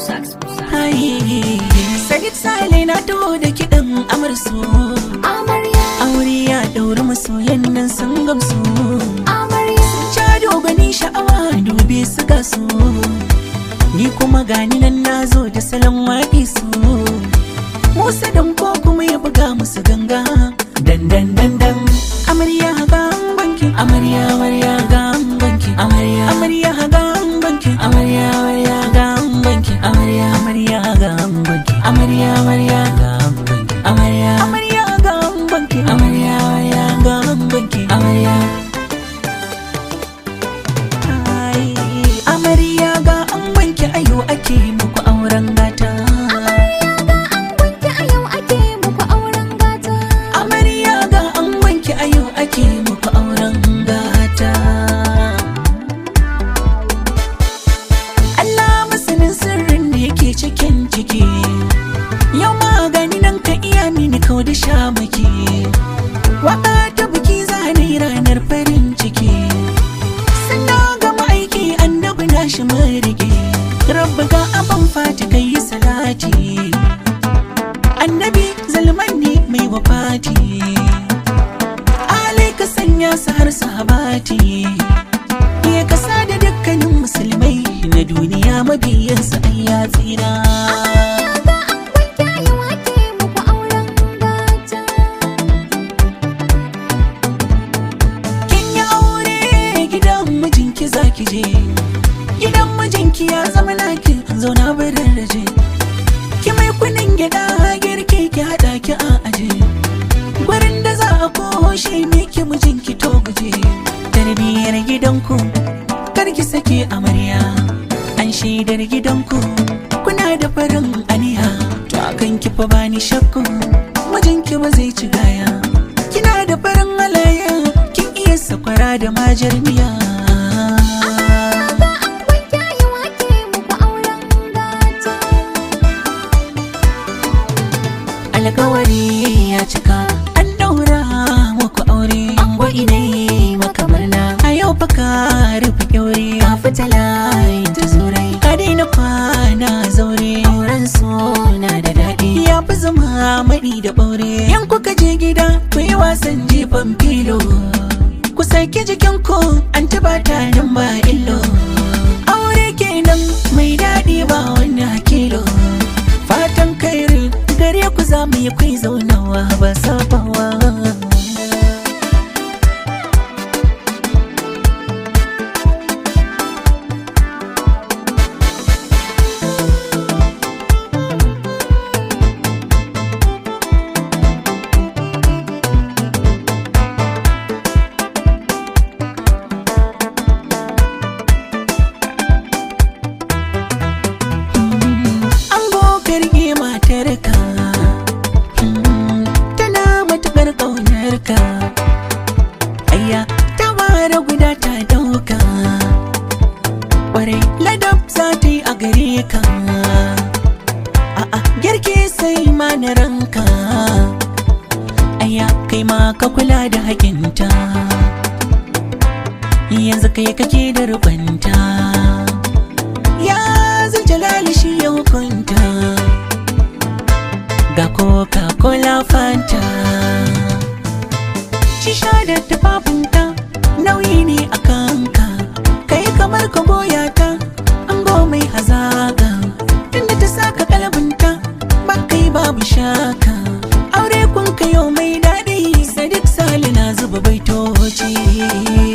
Sax, Sax. Hai, Sadiq Sale na taho da kiɗan amarsu Amarya, Aure ya ɗauri masoyan nan sun gamsu amarya, Cado gani sha'awa dube su ga su Ni kuma gani nan na zo da salon waƙi su Musa dan ko kuma ya buga musu ganga Dan dan dan dan Amarya ga banki Amarya amarya ga banki Amarya amarya ga banki Amarya amarya ga banki Amarya amarya ga banki Amarya amarya ga banki Amarya amarya ga banki Amarya amarya ga banki Amarya Ai, Amarya ga an wanke ayo ake muku auren gata wanke a yau ake muku auren gata. Amarya ga an wanke ayo ake muku auren gata Allah masanin sirrin da yake cikin ciki Yau magani nan ka iya mini kau da shamaki Waka ta buki zane ranar farin ciki Sannan gama aiki annabi na shi marige Rabba ga abin fati kai yi salati Annabi zalman ne mai wafati Alai ka sanya su har sahabati Ya kasa da dukkanin musulmai na duniya mabiyansa ai ya tsira Ga an wanke a yau ake muku auren gata. Kin yi aure gidan mijinki zaki je Gidan mijinki ya zama naki zauna barin raje Ki mai kunin gida girki ki haɗa ki a aje Gurin da za a koshe miki mijinki to guje Tarbiyyar gidanku kar ki sake amarya An shaidar gidanku kuna da farin aniya To akan ki fa bani shakku mijinki ba zai ci gaya Kina da farin halayya kin iya sakwara da majar miya Ga an wanke a yau ake muku auren gata. alkawari ya cika an daura muku aure an gwai ne maka murna a yau fa ka rufe kyaure ka fita layin ta zurai ka daina kwana zaure auren suna da daɗi ya fi zama maɗi da ɓaure yan kuka je gida ku yi wasan jifan filo ku saki jikinku an taba ta nan ba illo aure kenan mai daɗi ba wani hakilo fatan kairi gare ku za mu yi kai zaunawa ba sabawa an gogarge matarka tana matukar ƙaunarka ayya ta ware guda ta dauka ƙwarai ladab za ta yi a gare ka a'a girki sai ma na ranka ayya kai ma ka kula da haƙinta yanzu kai kake da rubanta ya jalali shi ya hukunta ga coca-cola fanta shisha da tufafinta nauyi ne a kanka kai kamar ka goya ta an mai hazaga tunda ta saka kalabinta ba kai babu shaka aure kun kayo mai daɗi sadiq sali na zuba baitoci